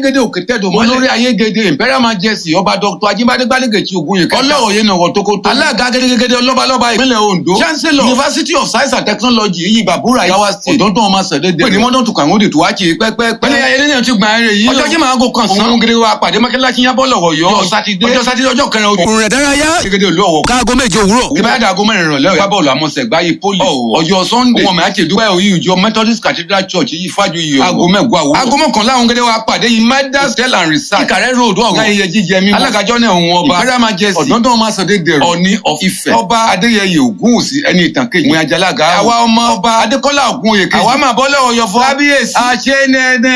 ayégede òkè tẹ́dọ̀ mọ́lẹ̀ olórí ayégede imperial majesty ọba dr ajibade gbálẹ́gẹ̀tì ogunye kẹta ọlọ́wọ̀ yẹn náà tó kó tó alága gẹ́gẹ́gẹ́dẹ́ ọlọ́balọ́ba ìpínlẹ̀ ondo chancellor university of science and technology yìí bàbúrà yawa state ọ̀dọ́ntàn ọmọ sẹ̀dẹ̀dẹ̀ pé ní mọ́tò tó kàn ó dè tó wá kí pẹ́pẹ́pẹ́ pẹ́lẹ́ ayẹyẹ náà ti gbà ẹ̀rẹ̀ yìí ọjọ́ jí máa gò kan sán òun gẹ́gẹ́ wa pàdé mọ́kẹ́lá kí yábọ̀ lọ́wọ́ yọ ọjọ́ sátidé ọjọ́ sátidé ọjọ́ kẹrin ojú òrùn rẹ̀ dárayá gẹ́gẹ́ olú ọ̀wọ̀ káago méje òwúrọ̀. ìbáradà aago mẹ́rin ìrọ̀lẹ́ ọ̀yọ́ bọ́ọ̀lù àmọ́sẹ̀ gbáyé poli ọjọ́ sunday ọmọ mi àti ìdúpẹ́ òyìn ìjọ methodist cathedral church yìí fájú yìí aago mẹ́gbọ́ àwọ̀ aago mọ́kànlá àwọn gẹ́gẹ́ wa pàdé yìí medas tell and research ìkàrẹ́ road ọ̀gá iye jíjẹ mímu alágàjọ́ náà òun ọba imperial majesty ọ̀dọ́dọ́ ọmọ sọdẹ́ dẹ̀rọ̀ ọ̀ní of Ifẹ̀ ọba adéyẹyẹ ògúnwùsì ẹni ìtàn kejì ìwé ajalaga àwa ọmọ ọba adékọ́lá ògúnwòye kejì àwa máa bọ́ lọ́wọ́ yọfọ́ kábíyèsí àṣẹ nẹ́ẹ̀nẹ́